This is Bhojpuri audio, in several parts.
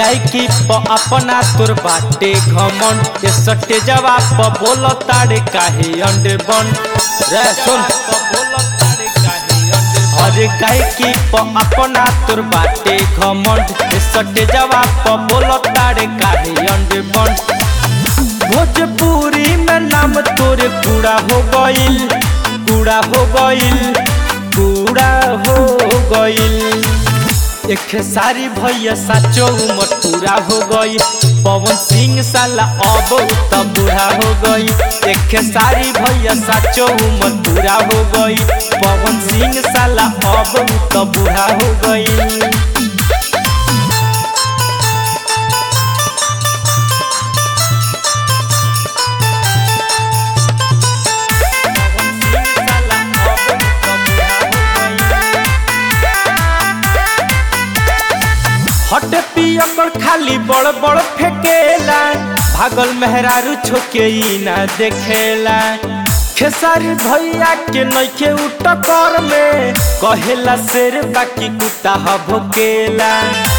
गायकी प अपना तोर बाटे घमंड ये सटे जवाब प बोल ताड़े काहे अंडे बन रे सुन अरे गायकी प अपना तोर बाटे घमंड ये सटे जवाब प बोल ताड़े काहे अंडे बन भोजपुरी में नाम तोरे पूरा हो गइल पूरा हो गइल पूरा हो गइल एक सारी भैया साचो उमर पूरा हो गई पवन सिंह साला अब त बूढ़ा हो गई एक सारी भैया साचो उमर पूरा हो गई पवन सिंह साला अब त बूढ़ा हो गई हट पियकर खाली बड़ बड़ फेकेला भागल मेहरारू छोके ई ना देखेला खेसारी भैया के नइखे उटकर में कहेला शेर बाकी कुत्ता ह भोकेला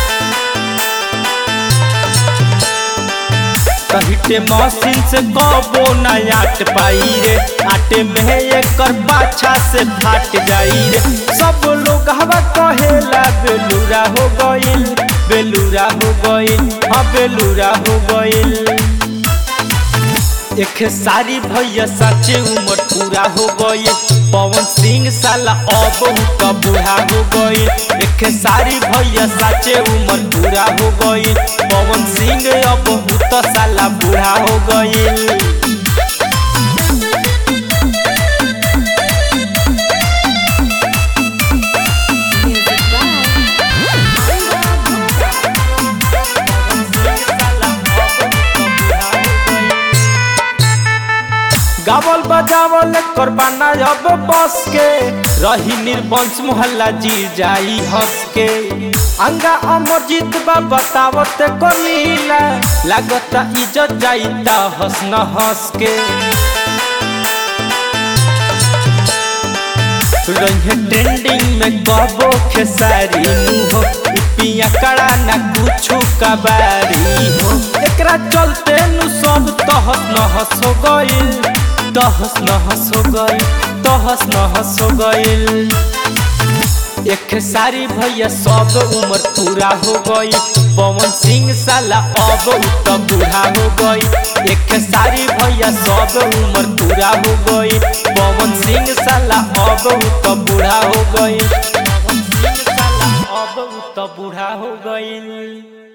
कहिटे मशीन से कबो ना आट पाई रे आटे में एकर पाछा से फाट जाई रे सब लोग हवा कहेला बेलूरा हो गइल बेलूरा हो गइल हाँ बेलूरा हो गइल एक सारी भैया साचे उमर पूरा हो गई पवन सिंह साला अब त बूढ़ा हो गई एक सारी भैया साचे उमर पूरा हो गई पवन सिंह अब त साला बूढ़ा हो गई Music by गावल बजावल करबाना अब बस के रही निर्वंश मोहल्ला जी जाई हंस के अंगा अमरजीत बा बतावत कलीला लागता इज्जत जाई ता हंस न हंस के रंगे ट्रेंडिंग में कबो खेसारी मुहो पिया कड़ा ना कुछ कबारी हो एकरा चलते नु सब तहस नहस हो गइल तहस नहस हो गइल तहस नहस हो गइल एक सारी भैया सब उम्र पूरा हो गई पवन सिंह साला अब त बूढ़ा हो गई एक सारी भैया सब उम्र पूरा हो गई पवन सिंह साला अब त बूढ़ा हो गई पवन सिंह साला अब त बूढ़ा हो गई